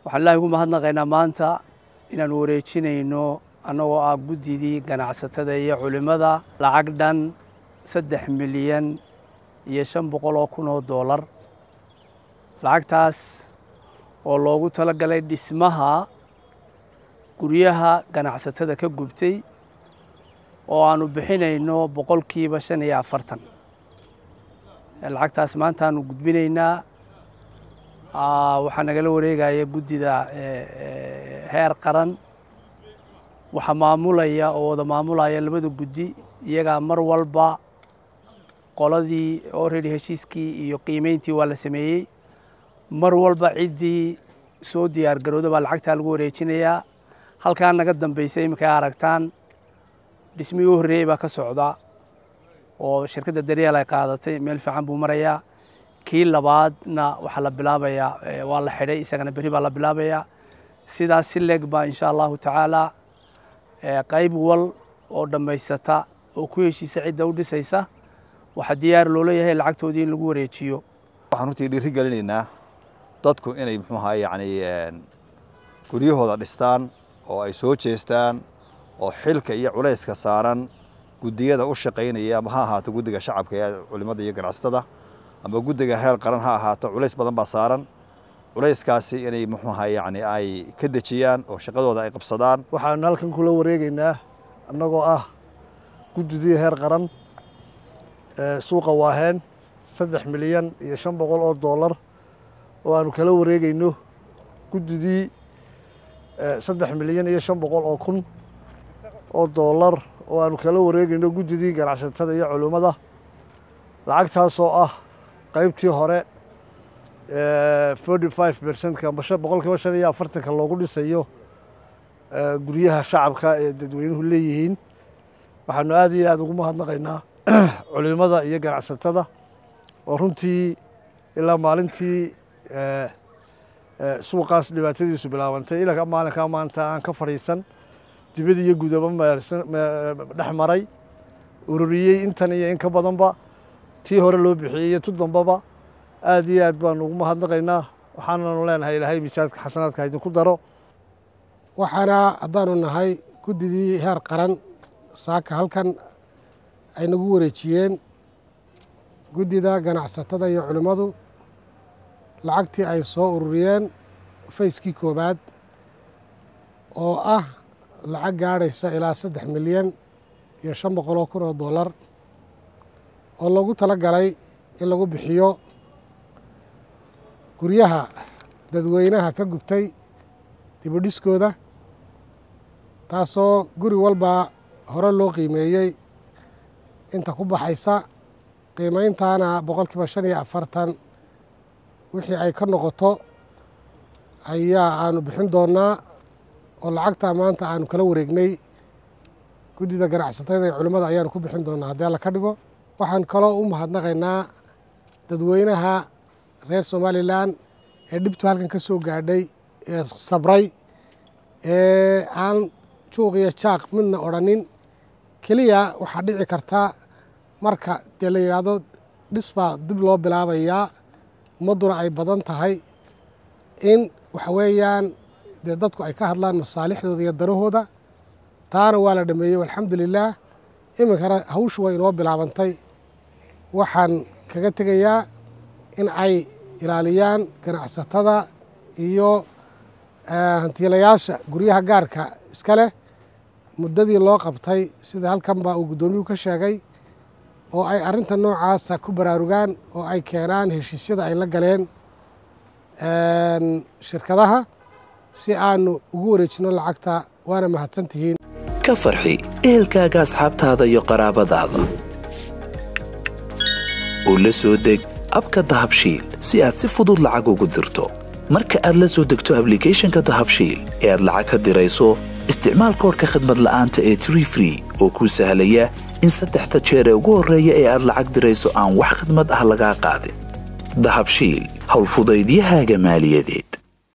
waxaan ilaahay ugu mahadnaqaynaa maanta inaanu wareejinayno annagoo ah guddidii ganacsatada iyo culimmada lacag dhan saddex milyan iyo shan boqol oo kun oo doolar lacagtaas oo loogu tala galay dhismaha guryaha ganacsatada ka gubtay oo aanu bixinayno boqolkiiba shan iyo afartan lacagtaas maanta aanu gudbinaynaa waxaa nagala wareegaya guddida heer qaran waxaa maamulaya oo wada maamulaya labada guddi iyagaa mar walba qoladii already heshiiskii iyo qiimeyntii waa la sameeyey mar walba ciddii soo diyaar garowda baa lacagtaa lagu wareejinayaa halkaa naga dambaysa iminka ay aragtaan dhismihii u horreeyey baa ka socda oo shirkadda daryeel ay qaadatay meel fiican buu marayaa kii labaadna waxaa la bilaabayaa waa la xidhay isagana berri baa la bilaabayaa sidaas si leeg baa insha allahu tacaala qayb wal oo dhammaysata oo ku heshiisa cidda u dhisaysa waxaa diyaar loo leeyahay lacagtoodii in lagu wareejiyo waxaan runtii dhiiri gelinaynaa dadku inay muxuu ahaa yacni guryahooda dhistaan oo ay soo jeestaan oo xilka iyo culayska saaran guddiyada u shaqaynaya ama ha ahaato guddiga shacabka ee culimmada iyo ganacsatada ama guddiga heer qaran ha ahaato culays badan baa saaran culayskaasi inay muxuu ahaa yacni ay ka dejiyaan oo shaqadooda ay qabsadaan waxaanu halkan kula wareegaynaa annagoo ah guddidii heer qaran suuqa waaheen saddex milyan iyo shan boqol oo doolar oo aanu kala wareegayno guddidii saddex milyan iyo shan boqol oo kun oo doolar oo aanu kala wareegayno guddidii ganacsatada iyo culimmada lacagtaasoo ah qaybtii hore forty five percentka boqolkiiba shan iyo afartanka loogu dhisayo guryaha shacabka ee dadweynuhu leeyihiin waxaanu aad iyo aada ugu mahadnaqaynaa culimada iyo ganacsatada oo runtii ilaa maalintii suuqaas dhibaatadiisu bilaabantay ilaa maalinkaa maanta aan ka fadhiisan dibad iyo gudaba dhex maray ururiyey intan iyo in ka badanba tii hore loo bixiyey iyo tu dambaba aad iyo aad baanu ugu mahadnaqaynaa waxaananu leenahay ilaahay miisaadka xasanaadka idinku daro waxaana haddaanu nahay guddidii heer qaran saaka halkan ay nagu wareejiyeen guddida ganacsatada iyo culimmadu lacagtii ay soo ururiyeen fayskii koowaad oo ah lacag gaadhaysa ilaa saddex milyan iyo shan boqol oo kun oo dollar oo loogu tala galay in lagu bixiyo guryaha dadweynaha ka gubtay dibudhiskooda taasoo guri walba hore loo qiimeeyey inta ku baxaysa qiimayntaana boqolkiiba shan iyo afartan wixii ay ka noqoto ayaa aanu bixin doonnaa oo lacagtaa maanta aanu kala wareegnay guddida ganacsatada ee culimmada ayaanu ku bixin doonnaa haddii alla ka dhigo waxaan kaloo u mahadnaqaynaa dadweynaha reer somalilan ee dhibtu halkan ka soo gaadhay ee sabray ee aan juuq iyo jaaq midna odhanin keliya waxaa dhici karta marka dee la yidhaahdo dhis baa dib loo bilaabayaa ummadduna ay badan tahay in waxa weeyaan dee dadku ay ka hadlaan masaalixdooda iyo danahooda taana waa la dhameeyey alxamdulilaah iminkana hawshu way inoo bilaabantay waxaan kaga tegayaa in ay ilaaliyaan ganacsatada iyo hantiilayaasha guryaha gaarka iska leh muddadii loo qabtay sida halkanba uu guddoomiyuhu ka sheegay oo ay arrinta noocaasa ku baraarugaan oo ay keenaan heshiisyada ay la galeen shirkadaha si aanu ugu wareejino lacagta waana mahadsantihiin ka farxi ehelkaaga asxaabtaada iyo qaraabadaada oo la soo deg abka dahabshiil si aad si fudud lacag ugu dirto marka aad la soo degto ablicathonka dahabshiil ee aad lacag ka dirayso isticmaal koorka khadmad la'aanta ee tree free oo kuu sahlaya in saddexda jeer ee ugu horreeya ee aad lacag dirayso aan wax khidmad ah lagaa qaadin dahabshiil howlfudaydiyahaaga maaliyadeed